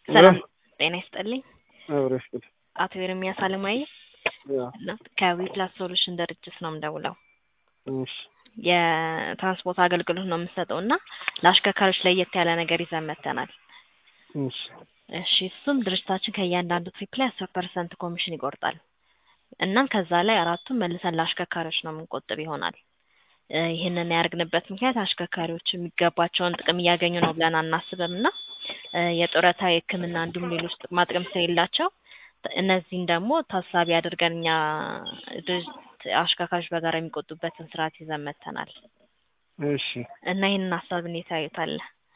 ሰላም ጤና ይስጥልኝ። አብረሽ ቁጭ አቶ ኤርሚያስ አለማየ ያ ከዊፕላስ ሶሉሽን ድርጅት ነው የምደውለው። እሺ የትራንስፖርት አገልግሎት ነው የምንሰጠው እና ለአሽከርካሪዎች ለየት ያለ ነገር ይዘን መጥተናል። እሺ እሺ እሱም ድርጅታችን ከእያንዳንዱ ትሪፕ ላይ አስር ፐርሰንት ኮሚሽን ይቆርጣል። እናም ከዛ ላይ አራቱን መልሰን ለአሽከርካሪዎች ነው የምንቆጥብ ይሆናል። እ ይህንን ያደርግንበት ምክንያት አሽከርካሪዎች የሚገባቸውን ጥቅም እያገኙ ነው ብለን አናስብም እና እ የጡረታ የሕክምና እንዲሁም ሌሎች ጥቅማ ጥቅም ስለሌላቸው እነዚህን ደግሞ ታሳቢ አድርገን እኛ ድርጅት አሽከርካሪዎች በጋራ የሚቆጡበትን ስርዓት ይዘን መጥተናል እሺ እና ይህንን ሀሳብ እንዴት ያዩታል?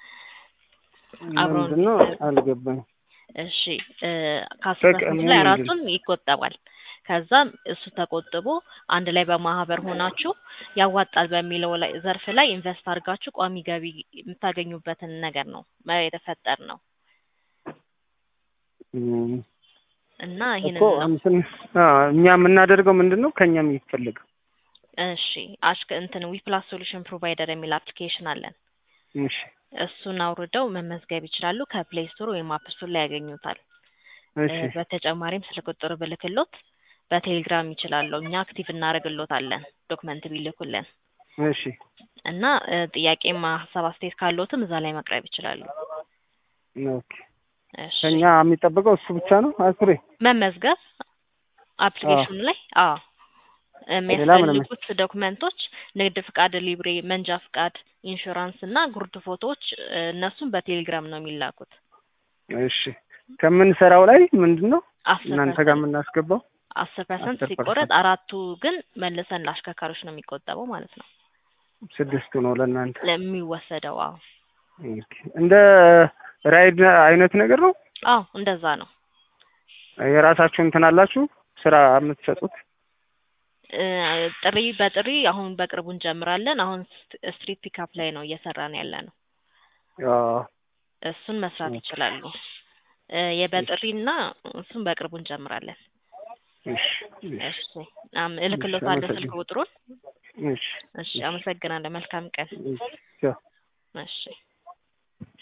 አብረውን ምንድን ነው አልገባኝ። እሺ እ ከአስር ጥቅሙ ፐርሰንት ላይ ምንድን አራቱን ይቆጠባል። ከዛም እሱ ተቆጥቦ አንድ ላይ በማህበር ሆናችሁ ያዋጣል በሚለው ላይ ዘርፍ ላይ ኢንቨስት አድርጋችሁ ቋሚ ገቢ የምታገኙበትን ነገር ነው መ- የተፈጠር ነው እም፣ እና ይህንን እኮ ነው እንትን አ እኛ የምናደርገው ምንድን ነው ከኛ የሚፈልገው? እሺ አሽከ እንትን ዊፕላስ ሶሉሽን ፕሮቫይደር የሚል አፕሊኬሽን አለን። እሺ እሱን አውርደው መመዝገብ ይችላሉ። ከፕሌይ ስቶር ወይም አፕ ስቶር ላይ ያገኙታል። እሺ እ በተጨማሪም ስልክ ቁጥር ብልክሎት በቴሌግራም ይችላሉ። እኛ አክቲቭ እናደርግሎታለን ዶክመንት ቢልኩልን እሺ እና እ ጥያቄም ሀሳብ አስተያየት ካለዎትም እዛ ላይ መቅረብ ይችላሉ። ኦኬ እሺ ከኛ የሚጠበቀው እሱ ብቻ ነው አስሬ መመዝገብ አፕሊኬሽኑ ላይ አዎ ሌላ ምንም የሚያስፈልጉት ዶክመንቶች ንግድ ፍቃድ፣ ሊብሬ፣ መንጃ ፍቃድ፣ ኢንሹራንስ እና ጉርድ ፎቶዎች እ እነሱም በቴሌግራም ነው የሚላኩት። እሺ ከምንሰራው ላይ ምንድን ነው አስር እናንተ ጋር ፐርሰንት የምናስገባው? አስር ፐርሰንት አስር ሲቆረጥ ፐርሰንት አራቱ ግን መልሰን ለአሽከርካሪዎች ነው የሚቆጠበው ማለት ነው ስድስቱ ነው ለእናንተ። ለሚወሰደው። አዎ ኦኬ እንደ ራይድ አይነት ነገር ነው። አዎ እንደዛ ነው። የራሳችሁ እንትን አላችሁ ስራ የምትሰጡት? እ ጥሪ በጥሪ አሁን በቅርቡ እንጀምራለን። አሁን ስት- ስትሪት ፒካፕ ላይ ነው እየሰራን ያለ ነው። አዎ እሱን መስራት ኦኬ ይችላሉ። እ እሺ የበጥሪና እሱን በቅርቡ እንጀምራለን። እሺ እሺ እሺ አም- እሺ እልክሎታለሁ ስልክ አመሰግናለሁ። ቁጥሩን። እሺ እሺ እሺ አመሰግናለሁ። መልካም ቀን። እሺ ቻው። እሺ